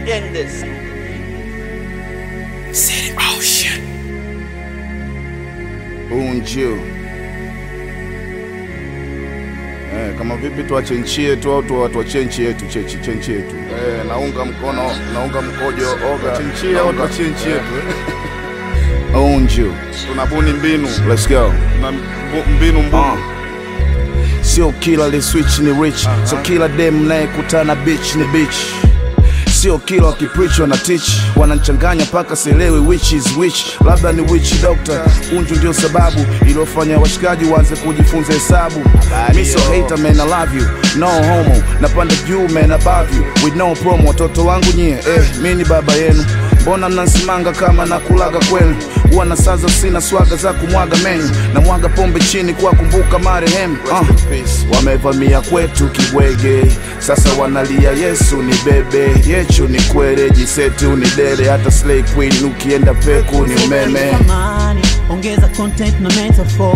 End this. City Ocean. Unju. Eh, kama vipi tuache nchi yetu au tu- tuachie nchi yetu chechi nchi yetu. Eh, naunga mkono, naunga mkojo oga. Nchi yetu au tuachie nchi yetu. Unju. Tunabuni mbinu. Let's go. Na mbu- mbinu mbunu. Sio kila li switch ni rich, so kila dem nayekutana bitch ni bitch. Sio kila wakipreach wana teach, wananchanganya mpaka sielewi which is which. Labda ni witch doctor, unju ndio sababu iliyofanya washikaji waanze kujifunza hesabu. Mi so hater man, I love you, no homo, napanda juu man above you, with no promo. Watoto wangu nyie, eh, mi ni baba yenu, mbona mnansimanga kama nakulaga kwenu? Huwa na saza sina swaga za kumwaga menyu, na mwaga pombe chini kwa kumbuka marehemu. Uh, wamevamia kwetu kibwege, sasa wanalia Yesu ni bebe, yechu ni kwere, jiseti unidere, hata slay queen ukienda peku ni umeme. Amani, ongeza content na metaphor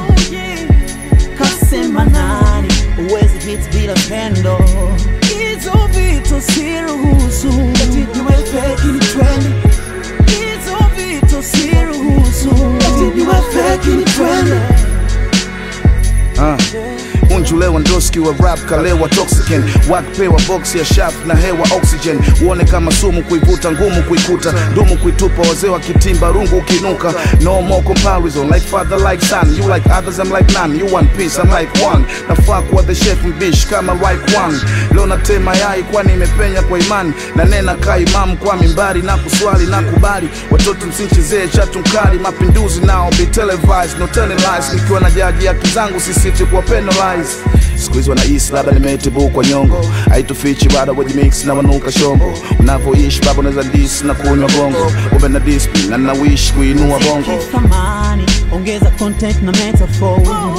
kasema nani uwezi hit bila pendo hizo vitu siruhusu eti niwe fake ni trend hizo vitu siruhusu eti niwe fake ni trend Uh. Unju Lewandowski wa rap kalewa toxican wakpewa box ya shaft na hewa oxygen uone kama sumu kuivuta ngumu kuikuta dumu kuitupa wazee wa kitimba rungu ukinuka no more comparison like father like son you like others I'm like none you one piece I'm like one nafaa kuwa the chef mbish kama like one leo natema yai kwani imepenya kwa imani na nena kaa imamu kwa mimbari na kuswali na kubali watoto msinchezee chatu mkali mapinduzi nao be televised no telling lies nikiwa na jaji haki zangu sisiti kuwa penalize siku hizi wanaishi labda nimetibu kwa nyongo haitufichi bado wajimix na wanuka shongo unavyoishi baba unaweza dis na kunywa bongo ume na discipline na nawishi kuinua bongo thamani ongeza content na metaphor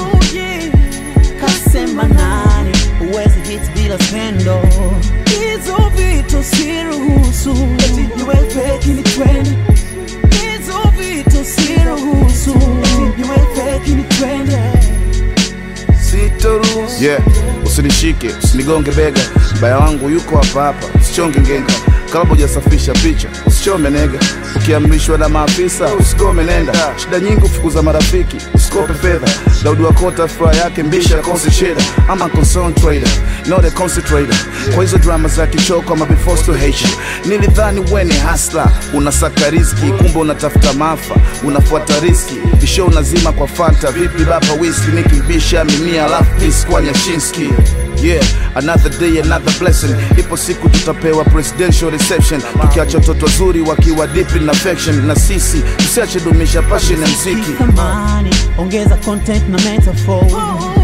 kasema nani uwezi hit bila pendo hizo vitu siruhusu eti niwe fake ni trend hizo vitu siruhusu eti niwe fake ni trend sitoruhusu yeah usinishike usinigonge bega mbaya wangu yuko hapa hapa usichonge ngenga kabla hujasafisha picha usichome nega ukiamrishwa na maafisa usikome nenda shida nyingi ufukuza marafiki usikope fedha daudi wakota furaha yake mbisha konsi cheda ama concern trader not a concentrator kwa hizo drama za kichoko ama before to hate you nilidhani wene hasla unasaka riski kumbe unatafuta maafa unafuata riski kisho unazima kwa fanta vipi baba whisky nikimbisha mimia alafu peace kwa nyashinski Yeah, another day, another blessing. Ipo siku tutapewa presidential reception, tukiacha watoto wazuri wakiwa deep in affection, na sisi tusiache dumisha passion ya mziki. thamani ongeza content na metaphor